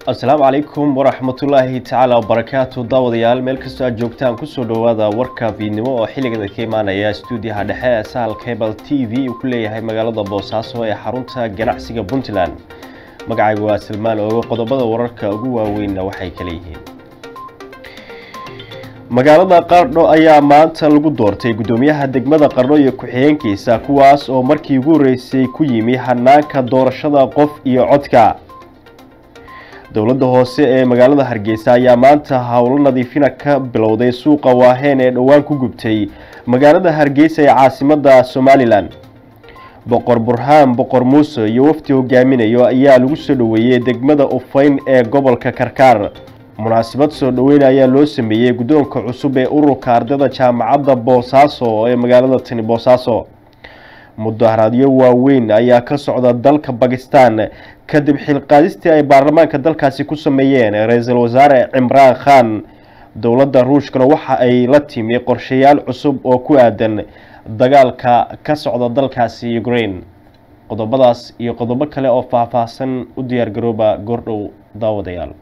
asalaamu calaykum waraxmatullaahi tacaala wabarakaatu daawadayaal meel kastoo aad joogtaan kusoo dhowaada warka fiidnimo oo xilligada ka imaanaya stuudiyaha dhexe ee sahal cable t v uu ku leeyahay magaalada boosaaso ee xarunta ganacsiga puntland magacaygu waa salmaan oogo qodobada wararka ugu waaweynna waxay kala yihiin magaalada qardho ayaa maanta lagu doortay guddoomiyaha degmada qardho iyo ku-xigeenkiisa kuwaas oo markii ugu horreysay ku yimi hanaanka doorashada qof iyo codka dowladda hoose ee magaalada hargeysa ayaa maanta howlo nadiifina ka bilowday suuqa waaheen ee dhowaan ku gubtay magaalada hargeysa ee caasimada somalilan boqor burhaan boqor muuse iyo wafdi hogaaminayo ayaa lagu soo dhoweeyey degmada ufayn ee gobolka karkaar munaasabad soo dhoweyn ayaa loo sameeyey guddoonka cusub ee ururka ardayda jaamacadda boosaaso ee magaalada tani boosaaso mudaharaadyo waaweyn ayaa ka socda dalka bakistan kadib xilqaadistii ay baarlamaanka dalkaasi ku sameeyeen ra-iisul wasaare cimraan khan dowladda ruushkana waxa ay la timi qorshayaal cusub oo ku aadan dagaalka ka socda dalkaasi ukraine qodobadaas iyo qodobo kale oo faahfaahsan u diyaargarooba goordhow daawadayaal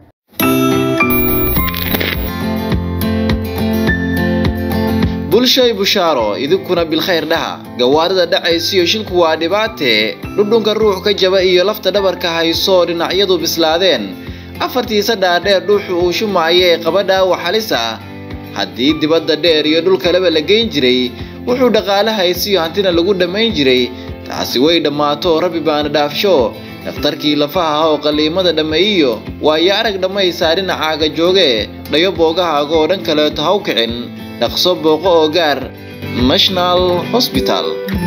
bulshay bushaaro idinkuna bilkhayr dhaha gawaarida dhacaysiyo shilku waa dhibaatee dhudhunka ruux ka jaba iyo lafta dhabarka haysoo dhinacyadu bislaadeen afartiisa dhaadheer dhuuxu uu shumaayo ee qaba dhaawac halis ah haddii dibadda dheer iyo dhulkaleba la geyn jiray wuxuu dhaqaale haysiyo hantina lagu dhammayn jiray taasi way dhammaato rabbi baana dhaafsho dhakhtarkii lafaha oo qalliimada dhammeeyiyo waayo arag dhammaysaa dhinacaaga jooge dhayo boogahaaga oo dhan kaleeto ha u kicin dhaqso booqo oo gaar national hosbital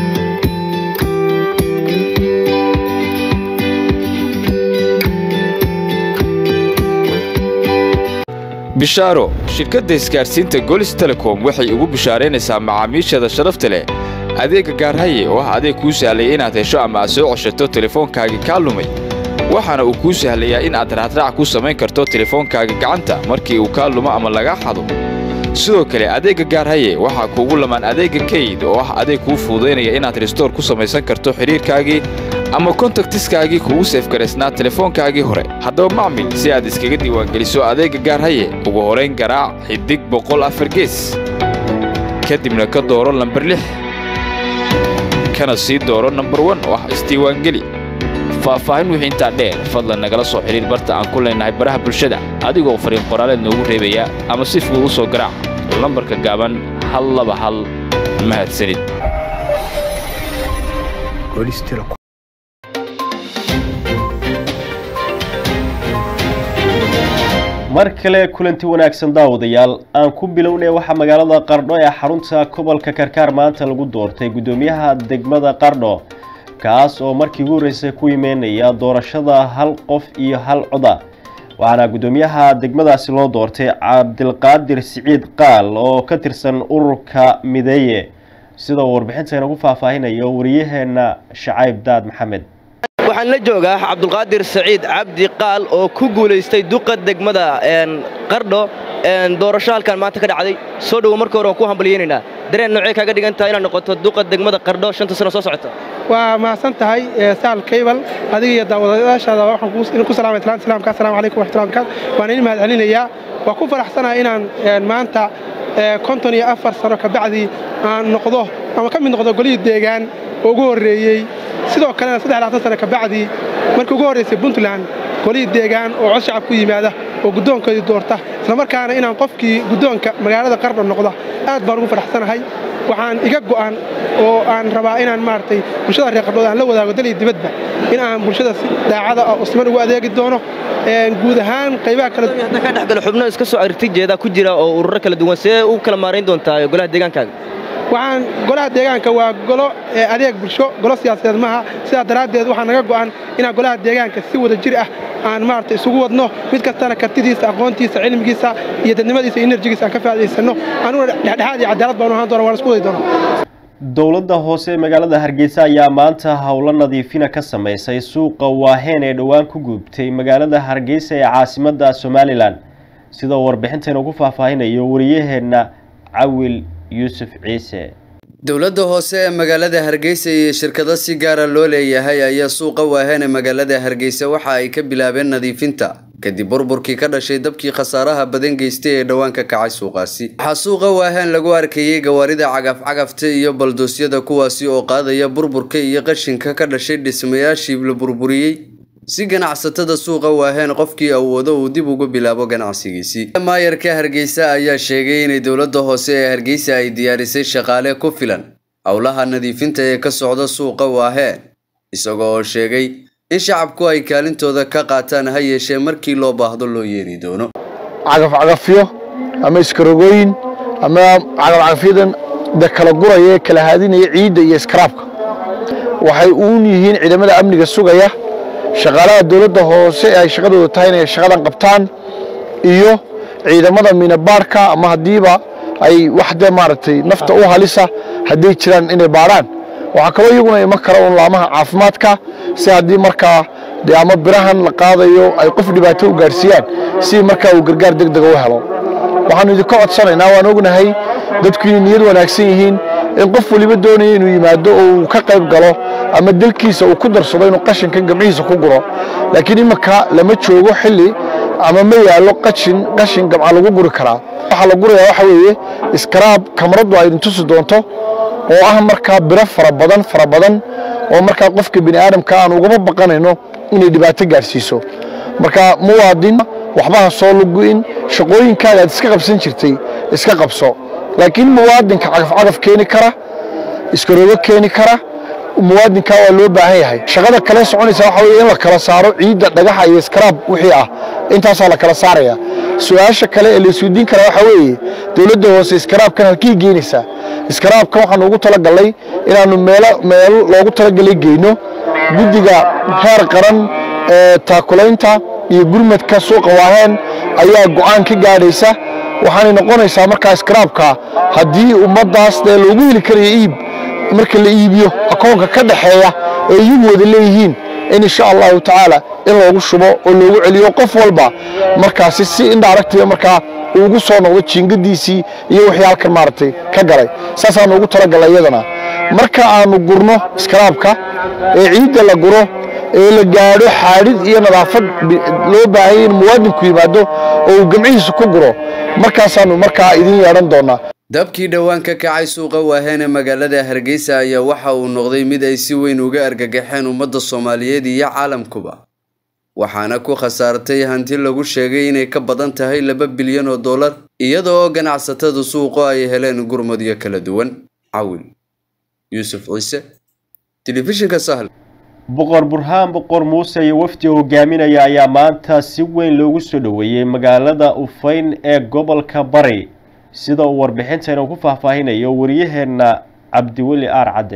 bishaaro shirkadda isgaadhsiinta golis telecom waxay ugu bishaaraynaysaa macaamiisheeda sharafta leh adeegga gaarhaye oo ah adeeg kuu sahlaya inaad hesho ama aad soo coshato telefoonkaagii kaa lumay waxaana uu kuu sahlayaa in aad raacraac ku samayn karto telefoonkaagii gacanta markii uu kaa lumo ama lagaa xado sidoo kale adeegga gaarhaye waxaa kuugu lamaan adeegga kayd oo ah adeeg kuu fuudaynaya inaad restoor ku samaysan karto xidhiirkaagii ama kontaktiskaagii kugu seefgaraysnaa telefoonkaagii hore haddaba macmil si aad iskaga diiwaangeliso adeegga gaarhaye ugu horayn garaac xidig boqol afar gees kadibna ka dooro lambar lix kana sii dooro nambar wan oo ah isdiiwaangeli faahfaahin wixii intaa dheer fadlan nagala soo xidhiir barta aan ku leennahay baraha bulshada adigoo fariin qoraaleed noogu reebaya ama si fudud u soo garaac lambarka gaaban hal laba hal mahadsanid mar kale kulanti wanaagsan daawadayaal aan ku bilownay waxaa magaalada qardho ee xarunta gobolka karkaar maanta lagu doortay guddoomiyaha degmada qardho kaas oo markii ugu horreysay ku imeynaya doorashada hal qof iyo hal coda waxaana guddoomiyaha degmadaasi loo doortay cabdilqaadir siciid qaal oo ka tirsan ururka mideeye sida uu warbixinta inagu faahfaahinayo wariyaheenna shacayb daad maxamed waxaan la joogaa cabdulqaadir saciid cabdi qaal oo ku guulaystay duqa degmada qardho doorasho halkan maanta ka dhacday soo dhowo marka hore waan ku hambalyeynaynaa dareen noocee kaaga dhigan tahay inaad noqoto duqa degmada qardho shanta sano soo socota waa mahadsan tahay saal kaybal adiga iyo daawadayaashaada waxaan ku salaamay talaanta islaamka assalamu calaykum waraxmatullahi barakaatu waan idin mahad celinayaa waa ku faraxsanahay inaan maanta konton iyo afar sano kabacdii aan noqdo ama ka mid noqdo golihii deegaan oo ugu horreeyey sidoo kalena saddex labaatan sano kabacdii markii ugu horraysay puntland golihii deegaan oo cod shacab ku yimaada oo guddoonkoodii doorta islamarkaana inaan qofkii guddoonka magaalada qardho noqda aad baan ugu faraxsanahay waxaan iga go'an oo aan rabaa inaan maaragtay bulshada reer qardhood aan la wadaago dal iyo dibadba in aan bulshada si daacada oo siman ugu adeegi doono guud ahaan qaybaha kala hadda ka dhexgalo xubno iska soo aragti jeeda ku jira oo ururo kala duwan see u kala maarayn doontaa golaha deegaankaaga waxaan golaha deegaanka waa golo adeeg bulsho golo siyaasadeed maaha sidaa daraaddeed waxaa naga go'an inaan golaha deegaanka si wada jir ah aan maaragtay isugu wadno mid kastana kartidiisa aqoontiisa cilmigiisa iyo dadnimadiisa iyo enerjigiisa aan ka faa'iidaysanno anuguna dhexdhexaad iyo cadaalad baanu ahaan doona waan isku wadi doonaa dowladda hoose ee magaalada hargeysa ayaa maanta howlo nadiifina ka samaysay suuqa waaheen ee dhowaan ku gubtay magaalada hargeysa ee caasimada somalilan sida uu warbixintan ugu faahfaahinayo wariyaheenna cawil yuusuf ciise dowladda hoose ee magaalada hargeysa iyo shirkado si gaara loo leeyahay ayaa suuqa waaheen ee magaalada hargeysa waxa ay ka bilaabeen nadiifinta kadib burburkii ka dhashay dabkii khasaaraha badan geystay ee dhowaan ka kacay suuqaasi waxaa suuqa waahaan lagu arkayey gawaarida cagaf-cagafta iyo baldoosyada kuwaasi oo qaadaya burburka iyo qashinka ka dhashay dhismayaashii la burburiyey si ganacsatada suuqa waaheen qofkii awoodo uu dib ugu bilaabo ganacsigiisii maayarka hargeysa ayaa sheegay inay dowladda hoose ee hargeysa ay diyaarisay shaqaale ku filan howlaha nadiifinta ee ka socda suuqa waaheen isagoo oo sheegay in shacabku ay kaalintooda ka qaataan ha yeeshee markii loo baahdo loo yeeri doono cagafcagafyo ama iskarogooyin ama cagafcagafyadan de kala guraya ee kala haadinaya ciidda iyo iskaraabka waxay uun yihiin ciidamada amniga sugaya shaqaalaha dowladda hoose ee ay shaqadooda tahay inay shaqadan qabtaan iyo ciidamada minabaarhka ama haddiiba ay wax dee maaragtay nafta u halisa hadday jiraan inay baadhaan waxaa kaloo iyaguna iman kara un laamaha caafimaadka si haddii markaa dee ama birahan la qaadayo ay qof dhibaato u gaadhsiiyaan si markaa uu gargaar deg dega u helo waxaanu idinka codsanaynaa waan ognahay dadku inay niyad wanaagsan yihiin in qof waliba doonaya inuu yimaado oo uu ka qayb galo ama dalkiisa uu ku darsado inuu qashinkan gamcihiisa ku guro laakiin iminka lama joogo xilli ama ma yaallo qashin qashin gamca lagu guri karaa waxaa la gurayaa waxa weeye iskaraab kamaradu ay idintusi doonto oo ah markaa biro fara badan fara badan oo markaa qofka bini aadamka aan ugama baqanayno inay dhibaato gaadhsiiso marka muwaadin waxbaha soo lugu-in shaqooyinkaaga aad iska qabsan jirtay iska qabso laakiin muwaadinka cagafcagaf keeni kara iskaroogo keeni kara muwaadinkaa waa loo baahan yahay shaqada kale soconaysa waxa weye in la kala saaro ciidda dhagaxa iyo iskaraab wixii ah intaasaa la kala saaraya su-aasha kale ee la isweydiin karaa waxa weeye dowladda hoose iskaraabkan halkii geynaysaa iskaraabkan waxaanu ugu talagalnay inaanu meelo meelo loogu talagalay geyno guddiga heer qaran ee taakulaynta iyo gurmadka suuqa waaheen ayaa go'aan ka gaadhaysa waxaanay noqonaysaa markaa iskaraabka haddii ummaddaas dee loogu heli karayo iib marka la iibiyo akoonka ka dhaxeeya ee iyagu wada leeyihiin in insha allahu tacaala in loogu shubo oo loogu celiyo qof walba markaasi si indhaaragtiya markaa uu ugu soo noqdo jiingadiisii iyo wixii halkan maaragtay ka galay saasaanu ugu talagalay iyadana marka aanu gurno iskaraabka ee ciidda la guro ee la gaadho xaadhid iyo nadaafad loo baahanya in muwaadinku yimaado oo uu gamcihiisa ku guro markaasaanu markaa idin yeedhan doonaa dabkii dhowaan ka kacay suuqa waaheene magaalada hargeysa ayaa waxa uu noqday mid ay si weyn uga argagaxeen ummadda soomaaliyeed iyo caalamkuba waxaana ku khasaartay hanti lagu sheegay inay ka badan tahay laba bilyan oo dollar iyada oo ganacsatada suuqu ay heleen gurmadyo kala duwan cawil yuusuf ciise telefishinka sahal boqor burhaan boqor muuse iyo wafdi hogaaminaya ayaa maanta si weyn loogu soo dhoweeyey magaalada ufayn ee gobolka bari sida uu warbixintayna ku faahfaahinayo wariyaheenna cabdiweli aar cadde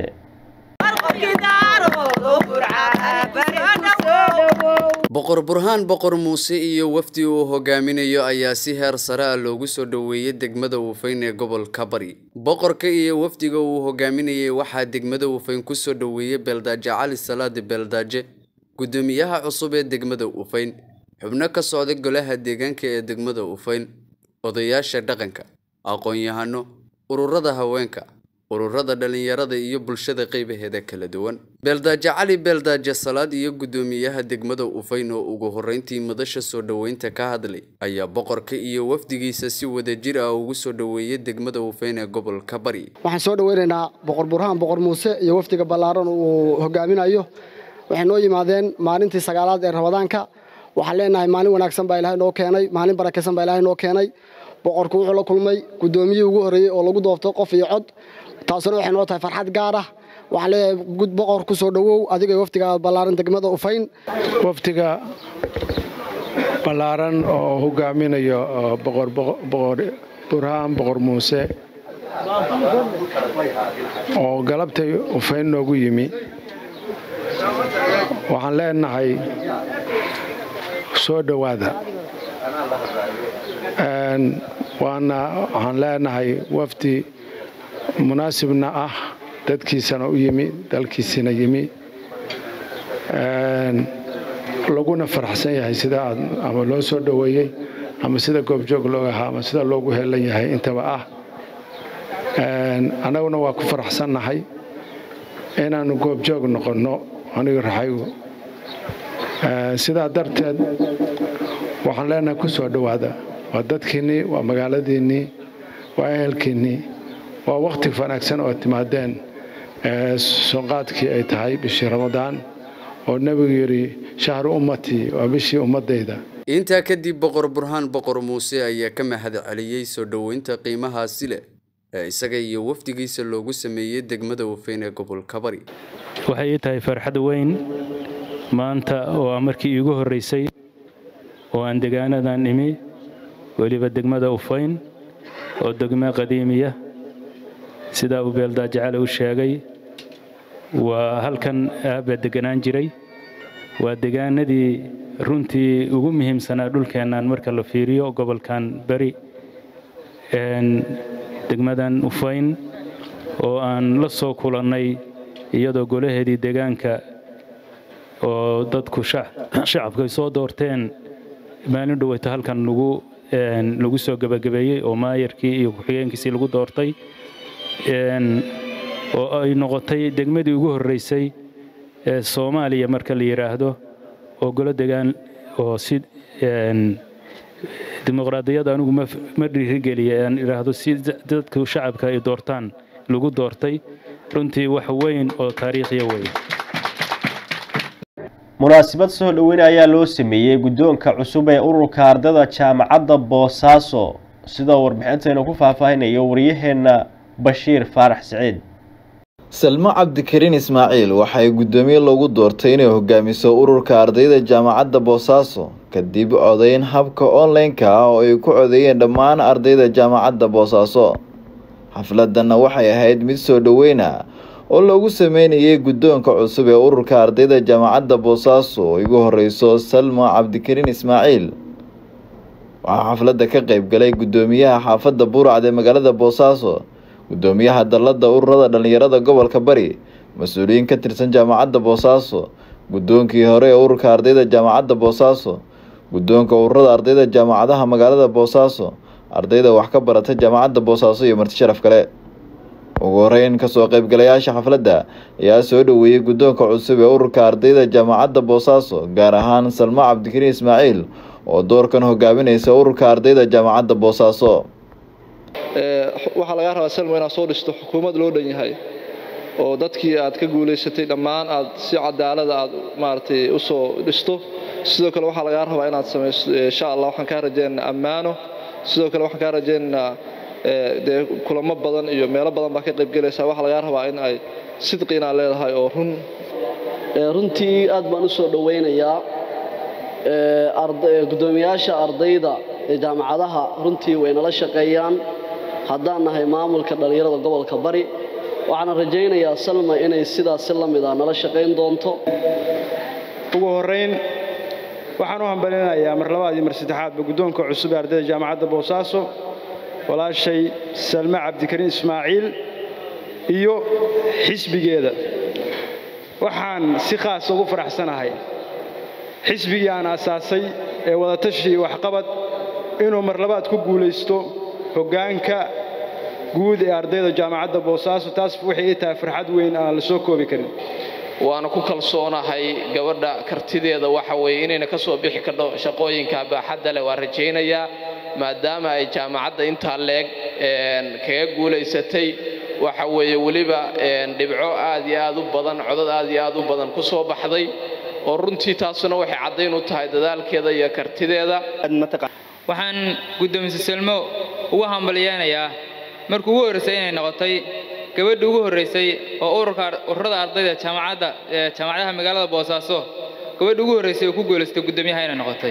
boqor burhaan boqor muuse iyo wafdi uu hogaaminayo ayaa si heer sare ah loogu soo dhoweeyey degmada ufayn ee gobolka bari boqorka iyo wafdiga uu hogaaminayay waxaa degmada ufayn ku soo dhoweeyey beeldaaje cali salaadi beeldaaje guddoomiyaha cusub ee degmada ufayn xubno ka socda golaha deegaanka ee degmada ufayn odayaasha dhaqanka aqoon-yahano ururada haweenka ururada dhalinyarada iyo bulshada qaybaheeda kala duwan beeldaaje cali beeldaaje salaad iyo guddoomiyaha degmada ufayn oo ugu horreyntii madasha soo dhoweynta ka hadlay ayaa boqorka iyo wafdigiisa si wadajir ah ugu soo dhoweeyey degmada ufayn ee gobolka bari waxaan soo dhoweynaynaa boqor burhaan boqor muuse iyo wafdiga ballaaran uu hogaaminayo waxay noo yimaadeen maalintii sagaalaad ee rabadaanka waxaan leenahay maalin wanaagsan baa ilaahay noo keenay maalin barakaysan baa ilaahay noo keenay boqorku wuxuu la kulmay guddoomiyihii ugu horreeyey oo lagu doorto qof iyo cod taasuna waxay noo tahay farxad gaar ah waxaan leeyahay boqor ku soo dhowow adiga iyo wafdiga ballaaran degmada ufayn wafdiga ballaaran oo hogaaminayo boqor boqor burhaan boqor muuse oo galabtay ufayn noogu yimi waxaan leenahay soo dhowaada waana waxaan leenahay wafdi munaasibna ah dadkiisana u yimi dalkiisina yimi laguna faraxsan yahay sida aad ama loo soo dhoweeyey ama sida goobjoog looga ahaa ama sida loogu helan yahay intaba ah annaguna waa ku faraxsannahay inaannu goobjoog noqonno aniga raxaygu sidaa darteed waxaan leenahay ku soo dhowaada waa dadkiinnii waa magaaladiinnii waa ehelkiinnii waa wakhti wanaagsan oo timaadeen soonqaadkii ay tahay bishii ramadaan oo nebigu yidhi shahru ummatii waa bishii ummaddayda intaa kadib boqor burhaan boqor muuse ayaa ka mahad celiyey soo dhoweynta qiimahaasi leh ee isaga iyo wafdigiisa loogu sameeyey degmada wafeyn ee gobolka bari waxay ii tahay farxad weyn maanta oo ah markii iigu horraysay oo aan degaanadan imi weliba degmada ufayn oo degmo qadiimiya sidaa uu beeldaajacale u sheegay waa halkan aabba deganaan jiray waa degaanadii runtii ugu muhiimsanaa dhulkeennan marka la fiiriyo gobolkan beri degmadan ufayn oo aan la soo kulannay iyadoo golaheedii degaanka oo dadku shacabku ay soo doorteen maalin dhoweyta halkan lagu lagu soo gebagabeeyey oo maayarkii iyo ku-xigeenkiisii lagu doortay oo ay noqotay degmadii ugu horraysay ee soomaaliya marka la yidhaahdo oo golo degaan oo si dimuqraadiyadda anigu ma dhiirigeliya aan idhaahdo si dadku shacabka ay doortaan lagu doortay runtii wax weyn oo taariikhiya weeye munaasabad soo dhoweyne ayaa loo sameeyey guddoonka cusub ee ururka ardada jaamacadda boosaaso sidoo warbixintaynu ku faahfaahinayo waryaheenna bashiir faarax siciid salmo cabdikariin ismaaciil waxay guddoomiye loogu doortay inay hogaamiso ururka ardayda jaamacadda boosaaso kadib codayn habka online-ka ah oo ay ku codeeyeen dhammaan ardayda jaamacadda boosaaso xafladanna waxay ahayd mid soo dhoweyna oo loogu sameynayay guddoonka cusub ee ururka ardayda jaamacadda boosaaso oo igu horeyso salmo cabdikariin ismaaciil waxaa xafladda ka qeyb galay guddoomiyaha xaafadda buurcad ee magaalada boosaaso guddoomiyaha dalladda ururada dhallinyarada gobolka bari mas-uuliyiin ka tirsan jaamacadda boosaaso guddoonkii hore ee ururka ardayda jaamacadda boosaaso guddoonka ururada ardayda jaamacadaha magaalada boosaaso ardayda wax ka barata jaamacadda boosaaso iyo marti sharaf kale ugu horeyn kasoo qeybgalayaasha xafladda ayaa soo dhoweeyey guddoonka cusub ee ururka ardayda jaamacadda boosaaso gaar ahaan salmo cabdikariin ismaaciil oo doorkan hogaaminaysa ururka ardayda jaamacadda boosaaso waxaa lagaa rabaa salmo inaad soo dhisto xukuumad loo dhan yahay oo dadkii aad ka guulaysatay dhammaan aad si cadaalada aad maaragtay usoo dhisto sidoo kale waxaa lagaa rabaa inaad samayso insha allah waxaan kaa rajeynaynaa ammaano sidoo kale waxaan kaa rajeynaynaa dee kulamo badan iyo meelo badan baa ka qaybgelaysaa waxaa lagaa rabaa in ay sidqi inaad leedahay oo run runtii aad baan u soo dhowaynayaa guddoomiyaasha ardayda ee jaamacadaha runtii way nala shaqeeyaan haddaan nahay maamulka dhallinyarada gobolka bari waxaana rajaynayaa salma inay sidaas si la mid ah nala shaqayn doonto ugu horrayn waxaan u hambalinayaa mar labaad iyo mar saddexaadba guddoonka cusub ee ardayda jaamacadda boosaaso walaashay salme cabdikariin ismaaciil iyo xisbigeeda waxaan si khaas ugu faraxsanahay xisbigii aan aasaasay ee wadatashi iyo waxqabad inuu mar labaad ku guulaysto hoggaanka guud ee ardayda jaamacadda boosaaso taas waxay ii tahay farxad weyn aan la soo koobi karin waana ku kalsoonahay gabadha kartideeda waxa weeye inayna ka soo bixi kardho shaqooyinka baaxadda leh waa rajaynayaa maadaama ay jaamacadda intaa leeg kaga guulaysatay waxa weeye weliba dhibco aad iyo aad u badan codad aad iyo aad u badan ku soo baxday oo runtii taasuna waxay caddayn u tahay dadaalkeeda iyo kartideeda waxaan guddoomiye salmo ugu hambalyeynayaa markii ugu horraysay inay noqotay gabadhii ugu horraysay oo ururka ururada ardayda jaamacadda jaamacadaha magaalada boosaaso gabadhii ugu horraysay oo ku guulaystay guddoomiyaha inay noqotay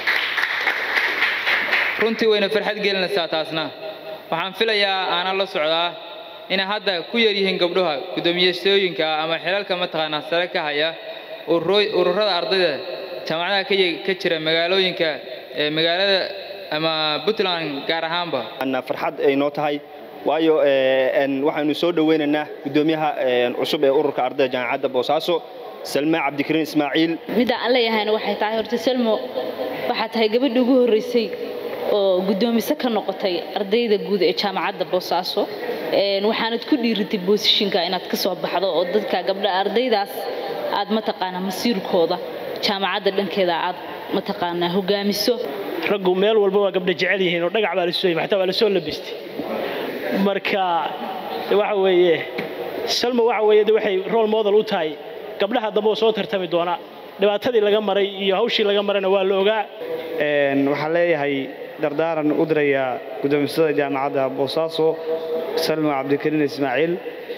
runtii wayna farxad gelinaysaa taasna waxaan filayaa aanan la socdaa inay hadda ku yar yihiin gabdhaha guddoomiyasooyinka ama xilalka mataqaanaa sare ka haya ururada ardayda jaamacadaha ka jira magaalooyinka magaalada ama puntland gaar ahaanba farxad ay noo tahay waayo waxaynu soo dhoweynaynaa guddoomiyaha cusub ee ururka ardayda jaamacadda boosaaso salma cabdikariin ismaaciil midda aan leeyahayna waxay tahay horta salmo waxaa tahay gabadhii ugu horreysay oo guddoomise ka noqotay ardayda guud ee jaamacadda boosaaso waxaanad ku dhiiritay boosishinka inaad ka soo baxdo oo dadka gabdha ardaydaas aad mataqaanaa masiirkooda jaamacadda dhankeeda aad mataqaanaa hogaamiso raggu meel walba waa gabdha jecel yihiin oo dhagac baa la soo xataa waa la soo labistay marka waxa weeye salma waxa weeye de waxay role model u tahay gabdhaha dambe oo soo tartami doona dhibaatadii laga maray iyo hawshii laga marayna waa la ogaa waxaan leeyahay dardaaran u dirayaa gudoomisada jaamacadda boosaaso salma cabdikariin ismaaciil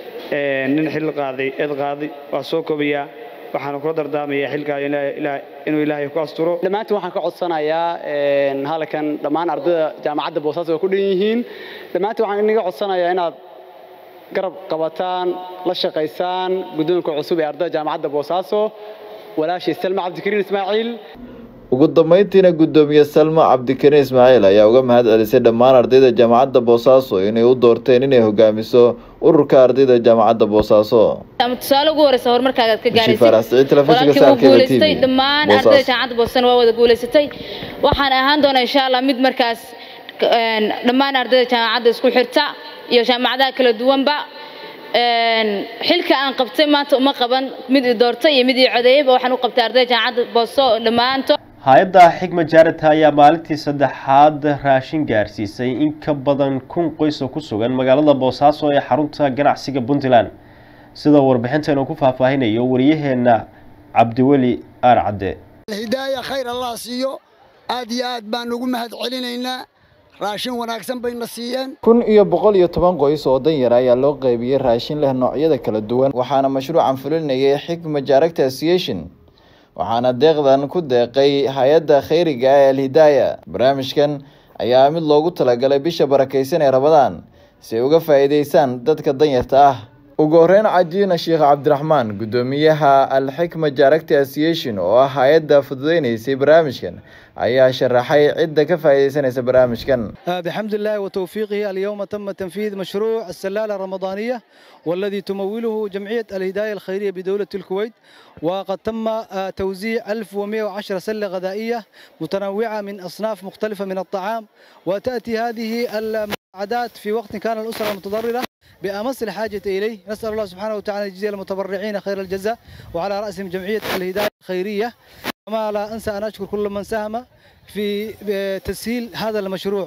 nin xil qaaday eed qaaday waa soo kobayaa waxaana kula dardaarmayaa xilkaa inuu ilaahay ku asturo dhammaantiin waxaan ka codsanayaa halkan dhammaan ardayda jaamacadda boosaaso waa ku dhan yihiin dhammaantiin waxaan inaga codsanayaa inaad garab qabataan la shaqaysaan guddoonka cusub ee ardayda jaamacadda boosaaso walaashii salma cabdikariin ismaaciil ugu dambayntiina guddoomiye salma cabdikariin ismaaciil ayaa uga mahad celisay dhammaan ardayda jaamacadda boosaaso inay u doorteen inay hogaamiso ururka ardayda jaamacadda boosaaso ama tusaale ugu horeysa horumarkaagaad ka Bishii Faarax Siciid, telefishinka walaalkii wuu Saalkeeda guulaystay TV, dhammaan Boosaaso. ardayda jaamacadda boosana waa wada guulaysatay waxaan ahaan doonaa insha allah mid markaas een, dhammaan ardayda jaamacadda isku xirta iyo jaamacadaha kala duwanba een, xilka aan qabtay maanta uma qaban mid i doortay iyo mid i codeeyeyba waxaan u qabtay ardayda jaamacadda booso dhammaantood hay-adda xigma jaarita ayaa maalintii saddexaad raashin gaarsiisay in ka badan kun qoys oo ku sugan magaalada boosaaso ee xarunta ganacsiga puntland sida warbixinteenu ku faahfaahinayo wariyaheena cabdiweli aar cadde hidaaya khayr allah siiyo aad iyo aad baan ugu mahad celinaynaa raashin wanaagsan bayna siiyeen kun iyo boqol iyo toban qoys oo danyar ayaa loo qaybiyey raashin leh noocyada kala duwan waxaana mashruucan fulinayay xigma jaaragta association waxaana deeqdan ku deeqay hay-adda khayriga ah ee alhidaaya barnaamijkan ayaa mid loogu talagalay bisha barakaysan ee rabadaan si ay uga faa'iidaystaan dadka danyarta ah ugu horeyn cajiina sheekh cabdiraxmaan guddoomiyaha alxikma jaaragta association oo ah hay-adda fududeynaysay barnaamijkan ayaa sharaxay cidda ka faa'iidaysanaysa barnaamijkan آه، بحمد الله وتوفيقه اليوم تم تنفيذ مشروع السلالة الرمضانية والذي تموله جمعية الهداية الخيرية بدولة الكويت وقد تم آه، توزيع 1110 سلة غذائية متنوعة من أصناف مختلفة من الطعام وتأتي هذه المساعدات في وقت كان الأسرة المتضررة بأمس الحاجة إليه نسأل الله سبحانه وتعالى أن يجزي المتبرعين خير الجزاء وعلى رأسهم جمعية الهداية الخيرية كما لا أنسى أن أشكر كل من ساهم في تسهيل هذا المشروع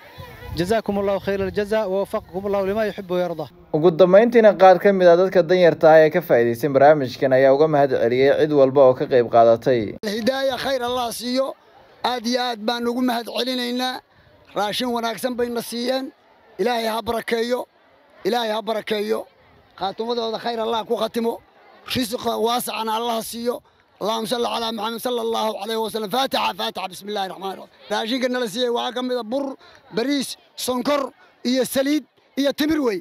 جزاكم الله خير الجزاء ووفقكم الله لما يحب ويرضى ugu dambeyntiina qaar ka mid ah dadka danyarta ah ee ka faa'iidaysan barnaamijkan ayaa uga mahad celiyey cid walba oo ka qayb qaadatay hidaaya khayr allah siiyo aad iyo aad baan ugu mahad celinaynaa raashin wanaagsan bayna siiyeen ilaahay ha barakeeyo ilaahay ha barakeeyo khaatumadooda khayr allah ku khatimo risiqa waasacana allah siiyo اللهم صل على محمد صلى الله عليه وسلم فاتحة فاتحة بسم الله الرحمن الرحيم راشين كنا لسيه وعاكم من بر بريس سنكر إيه سليد إيه تمروي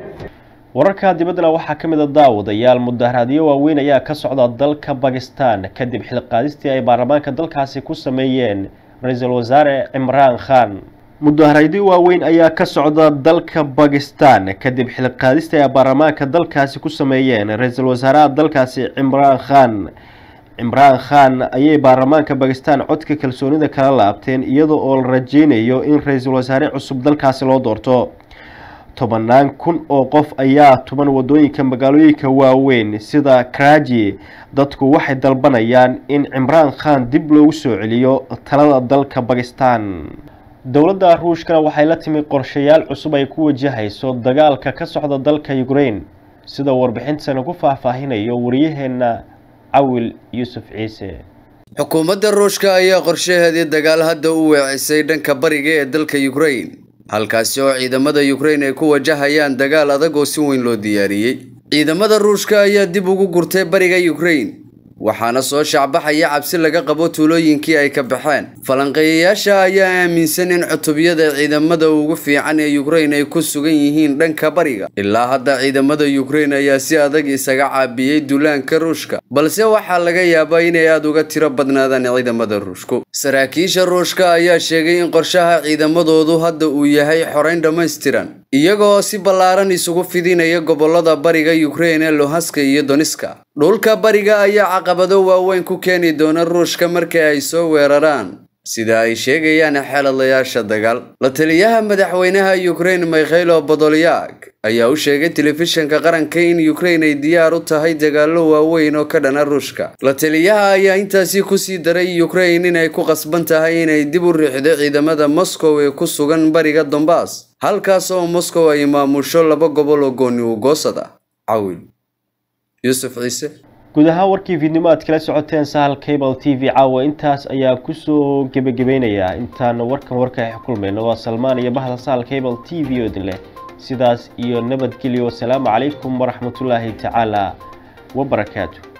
wararka dibaddana waxaa ka mid a daawadayaal mudaharaadyo waaweyn ayaa ka socda dalka bakistan kadib xilqaadistii ay baarlamaanka dalkaasi ku sameeyeen ra-iisul wasaare cimraan khan mudaharaadyo waaweyn ayaa ka socda dalka bakistan kadib xilqaadistii ay baarlamaanka dalkaasi ku sameeyeen ra-iisul wasaaraha dalkaasi cimraan khan cimraan khan ayay baarlamaanka bakistan codka kalsoonida kala laabteen iyadoo oo la rajeynayo in ra-iisul wasaare cusub dalkaasi loo doorto tobanaan kun oo qof ayaa tuban wadooyinka magaalooyinka waaweyn sida karaji dadku waxay dalbanayaan in cimraan khan dib loogu soo celiyo talada dalka bakistan dowladda ruushkana waxay la timi qorshayaal cusub ay ku wajahayso dagaalka ka socda dalka ukraine sida warbixintana ku faahfaahinayo wariyaheena cawil yuusuf ciise xukuumadda ruushka ayaa qorshaheedii dagaal hadda u weecisay dhanka bariga ee dalka ukraine halkaasi oo ciidamada ukraine ay ku wajahayaan dagaal adag oo si weyn loo diyaariyey ciidamada ruushka ayaa dib ugu gurtay bariga ukraine waxaana soo shaacbaxaya cabsi laga qabo tuulooyinkii ay ka baxeen falanqeeyayaasha ayaa aaminsan in cutubyada ciidamada ugu fiican ee ukraine ay ku sugan yihiin dhanka bariga ilaa hadda ciidamada ukraine ayaa si adag isaga caabiyey duulaanka ruushka balse waxaa laga yaabaa inay aada uga tiro badnaadaan ciidamada ruushku saraakiisha ruushka ayaa sheegay in qorshaha ciidamadoodu hadda uu yahay xoreyn dhammaystiran iyagoo si ballaaran isugu fidinaya gobolada bariga ukraine ee lohaska iyo doniska dhulka bariga ayaa caqabado waaweyn ku keeni doona ruushka marka ay soo weeraraan sida ay sheegayaan xeeladayaasha dagaal la taliyaha madaxweynaha ukraine mikhailo bodolyak ayaa u sheegay telefishinka qaranka in ukraine ay diyaar u tahay dagaallo waaweyn oo ka dhana ruushka la taliyaha ayaa intaasi kusii daray ukraine inay ku qasban tahay inay dib u riixdo ciidamada moscow ee ku sugan bariga dombas halkaas oo moscow ay maamusho laba gobol oo gooni u goosad ah cawil yuusuf ciise guud ahaan warkii fiidnimo aad kala socoteen sahal cable t v caawa intaas ayaa kusoo gebagabeynayaa intaan warkan warka kulmayno waa salmaan iyo bahda sahal cable t v oo idin leh sidaas iyo nabadgelyo wasalaamu calaykum waraxmatullaahi tacaala wabarakaatu